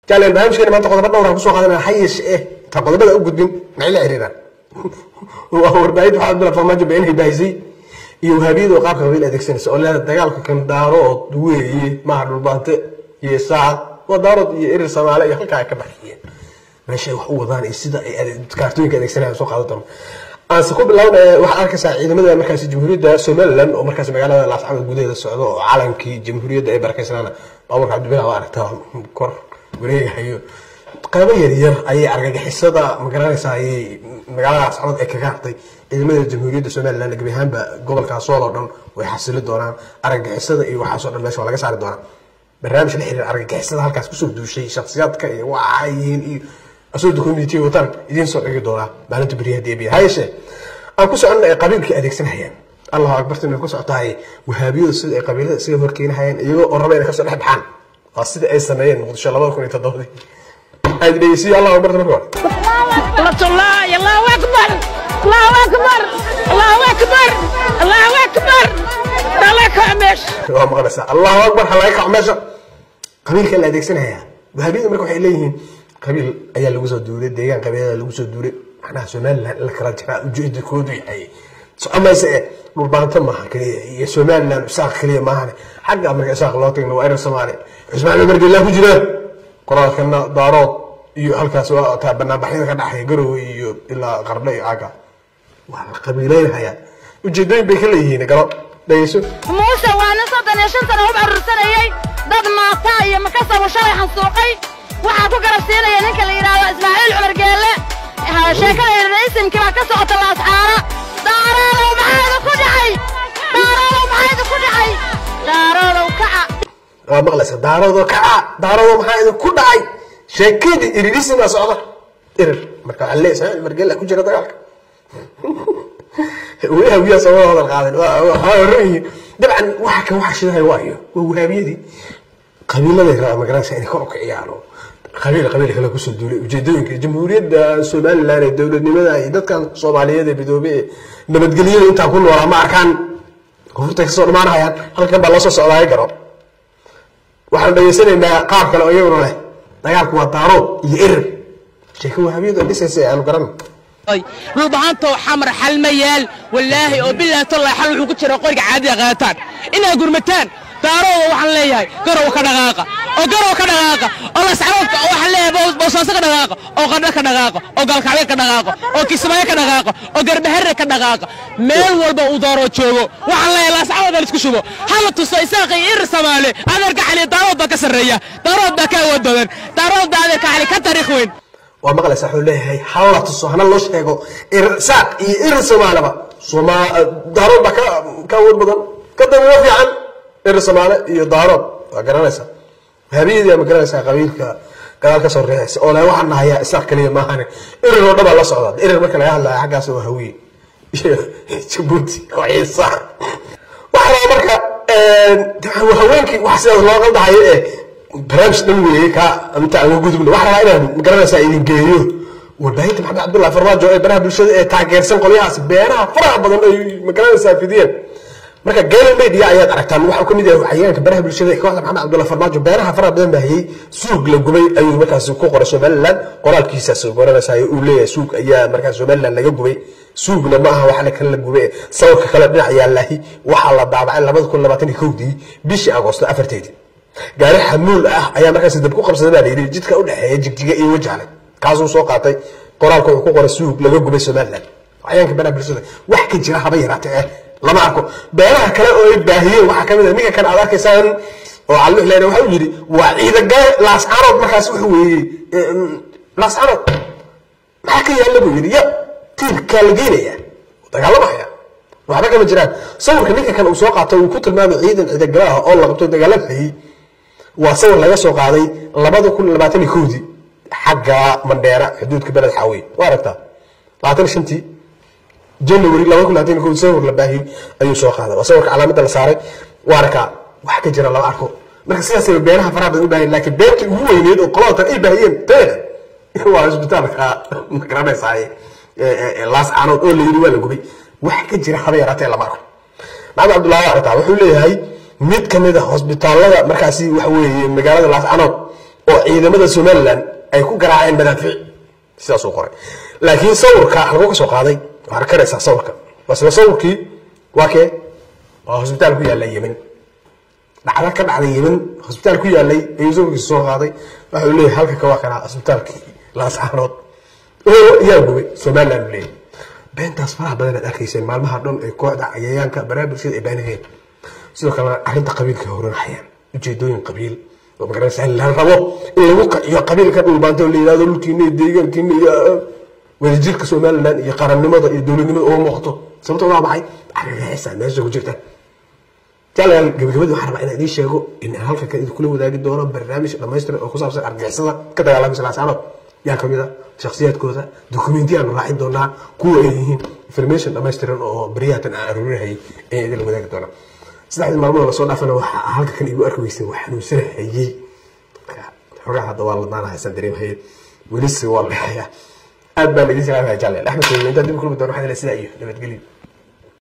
jaaleen barnaamijkeena maanta qodobo dhowr aan kusoo qaadanaya ha yeeshe eh ta qodobada u gudbin maxay la xiriiraan waa warbaahinta waxaa abdullah farmaajo beenahay baahisay iyo wahaabiyada oo qaabka qabiil adeegsanaysa oo leeda dagaalka kan daarood weeye maaha dhulbaante iyo saacad waa daarood iyo erir soomaale iyo halkaa ay ka baxiyeen meeshay wax u wadaan iyo sida ay kaartooyinka adeegsanayaan soo qaadan doono aanse ku bilowna waxaad arkaysaa ciidamada markaasi jamhuuriyadda somaliland oo markaasi magaalada laascamad gudaheeda socdo oo calankii jamhuuriyadda ay barakaysanaana baaburka cabdibilah oo aragtaa kor wareegahayo qaybo yaryar ayay argagixisada magaranaysaa ayay magaalada laascamad ay kaga hartay ciidamada jamhuuriyadda somaliland gebi ahaanba gobolkaas sool oo dhan way xasili doonaan argagixisada iyo waxaasoo dhan meesha waa laga saari doonaa barnaamij la xiriira argagixisada halkaas kusoo duushay shakhsiyaadka iyo waxa ay yihiin iyo asoo documentity wataan idiin soo dhigi doonaa maalinta beriyaha deebiya ha yeeshee aan ku soconna ay qabiilkii adeegsanayaan allahu akbartin ay ku socotahay wahaabiyadu sida ay qabiilada isaga horkeenahayeen iyagoo oo raba inay kasoo dhex baxaan waa sida ay sameeyeen muqdisho labada kun iyo toddobadii aad dhegeysiyo allahu akbarta marka hore الله الله اكبر الله اكبر الله اكبر الله اكبر الله كامش waa maqlaysaa allahu akbar ha laga kaco meesha qabiilka la adeegsanaya wahaabiyada marka waxay leeyihiin qabiil ayaa lagu soo duulay deegaan qabiilada lagu soo duulay macnaha somaliland in la kala jiraa ujeedakoodu yahay socomayse eh dhulbaanto maaha keliya iyo somaliland isaaq keliya maahane xagga marka isaaq loo tagna waa erer soomaali cusmaan cumar geelaa ku jiraan qoraalkana daarood iyo halkaas waa taa banaanbaxyada ka dhaxaya garowe iyo ilaa qardho iyo aaga waa la qabiileynhayaa ujeedooyin bay ka leeyihiin galo dhegeyso موسى وانا صدن يا شنطنا هو بعرسنayay dad maata iyo makasaba shalay xansuuqay waxa ku garabsiinaya ninka la yiraahdo Ismaaciil Umar Geelle ha sheekada raiisimkii baa ka socota la asxaara daarow maxaa ku dhacay daarow maxaa ku dhacay daarow kaca waa maqlaysa daaroodoo kaca daaroodoo maxaa idin ku dhacay sheekadii iririsimaa socda irir marka waxaa leeyahay ismaaciil margella ku jira dagaalka weli hawiyaa sama hadal qaadan waa oran yihiin dabcan waxa kan waxa shidahay waayo waa wahaabiyadii qabiiladay rabaa magaranaysa inay kor u kiciyaan oo qabiil qabiil kale kusoo duulay ujeedooyinka jamhuuriyadda somaliland ee dowladnimada iyo dadkan soomaaliyeed ee midoobe ee nabadgelyada intaa ku noolaa ma arkaan koonfurta kasoo dhamaanayaan halkan baa loo soo socdaaya garo waxaan dhageysanaynaa qaar kale oo iyaguna leh dagaalku waa daarood iyo erer sheeko wahaabiyadu ay dhisaysa aanu garan dhulbahaantoo xamar xal ma yaal wallaahi oo bilaahi tallahi xal wuxuu ku jira qoriga caadiga qaataan inaad gurmataan daarooda waxaan leeyahay garow ka dhaqaaqa oo garow ka dhaqaaqa oo lascaroodka waxaan leeyahay boosaaso ka dhaqaaqa oo qadho ka dhaqaaqa oo galkacyo ka dhaqaaqa oo kismaayo ka dhaqaaqa oo garbaharre ka dhaqaaqa meel walba uu daaroo joogo waxaan leeyahay lascarood aan isku shubo hala tuso isaaqi ir samaale adeerka xali daarood baa ka sarreeya daarood baa ka awood badan daarood baa adeerka xali ka taariikh weyn waa maqlaysa wuxuu leeyahay halla tuso hana loo sheego irsaaq iyo irir soomaaleba soma daarood baa ka ka awood badan ka dambeyo fiican irir soomaale iyo daarood waa garanaysa wahaabiyadii ma garanaysaa qabiilka gadaal ka soo reexaysa oo le waxaan nahayaa isaaq keliya maahane irir oo dhabaa la socda irir marka laga hadlaya xaggaas waa hawiye iyo jabuuti oo ciisa waxaa rabaa marka haweenkii wax sidaas loo qaldahayo ee barnaamij dhan weeye ka inta aan uga gudubno waxaa rabaa inaan magaranaysaa idin geeyo warbaahinta maxamed cabdullahi farmaajo ee baraha bulshada ee taageersan qolyahaas beeraha faraha badan ay magaranaysaa fidiyeen marka gale media ayaad aragtaan waxaa kamid yahay waxyaanka baraha bulshada ee kooxda maxamed cabdullahi farmaajo beeraha faraha badan baahiyey suug la gubay ayuu markaas ku qoray somaliland qoraalkiisaas garanaysaa uu leeyahay suug ayaa markaas somaliland laga gubay suugna ma aha waxa kale la gubay sawirka kale dhinac yaalahi waxaa la daabacay labada kun labaatan iyo kowdii bishii agoosto afarteedii gaari xamuul ah ayaa markaas dab ku qabsaday baa layidhi jidka u dhexeeya jigjiga iyo wajahle kaasuu soo qaatay qoraalka wuxuu ku qoray suug laga gubay somaliland waxyaanka baraha bulshada wax ka jira haba yaraatee eh lama arko beeraha kale oo ay baahiyeen waxaa kamid ah ninka kan aad arkaysaan oo calluux leena waxa uu yidhi waa ciidagae laascarood markaas wuxuu weeyey laascarood maxaa ka yaalla buu yidhi ya tiirkaa la geenaya dagaalamaya waxba kama jiraan sawirka ninka kan uu soo qaatay uu ku tilmaamay ciidan ciidagala ah oo la qabto dagaalamayay waa sawir laga soo qaaday labada kun labaatan iyo kowdii xagga mandheera xuduudka beled xaawiye waa aragtaa labaatan iyo shantii january laba kun labaatan iyo kowdii sawir la baahiyey ayuu soo qaaday waa sawirka calaamadda la saaray waa arkaa wax ka jira lama arko marka sidaasay beeraha faraha badan u baahiyeen laakiin beertii ugu weyneed oo qolada tan ay baahiyeen teeda waa isbitaalka magaranaysaa laas caanood oo la yidhi waa la gubay wax ka jira haba yaraatee lama arko maxamed cabdullahi aragtaa wuxuu leeyahay mid ka mid a hosbitaalada markaasi waxa weeye magaalada laascanood oo ciidamada somalilan ay ku garaaceen madaafiic sidaasuu qoray laakiin sawirka halkuu ka soo qaaday waxaad arkanaysaa sawirka basle sawirkii waa kee waa hosbitaal ku yaalla yemen dhacda ka dhacday yemen hosbitaal ku yaallay ayuu sawirkiisa soo qaaday waxa uu leeyahay halka kawaa kanaa hosbitaalkii laascaanood oo yaa gubay somaliland uu leeyahay beentaas faraha badan aad arkayseen maalmaha dhan ee kooxda cayayaanka baraha bulshada ay baanaheen sidoo kalena arrinta qabiilka horanayaan ujeedooyin qabiil oo magaranaysa la rabo in lagu qaciyo qabiilka dhulbaanta oo la yidhahdo dhulkiina iyo deegaankiina iyo wadajirka somaliland iyo qarannimada iyo dowladnimada oo muuqato sababta waa maxay argagixisa meesha ku jirta jalayaal gabagabadii waxaan rabaa inaan idiin sheego in aan halkan kan idinkula wadaagi doono barnaamij dhammaystiran oo ku saabsan argagixisada ka dagaalamisa laasaanood yaa ka mid a shakhsiyaadkooda dokumentiyaanu raacin doonaa kuwa ay yihiin information dhammaystiran oo baryahatan aan aruurinahayay ayaan idinla wadaagi doonaa saddexdii maalmood lasoo dhaafana waxaa halka kan igu arki weysay waa xanuunsanahayey xogaa hadda waa ladaanahaysan dareemhaye welise waa la dhexayaa aad baan idin salaamaya jaaleel axmed intaan dib kulmi doona waxaan sidaa iyo nabadgelyo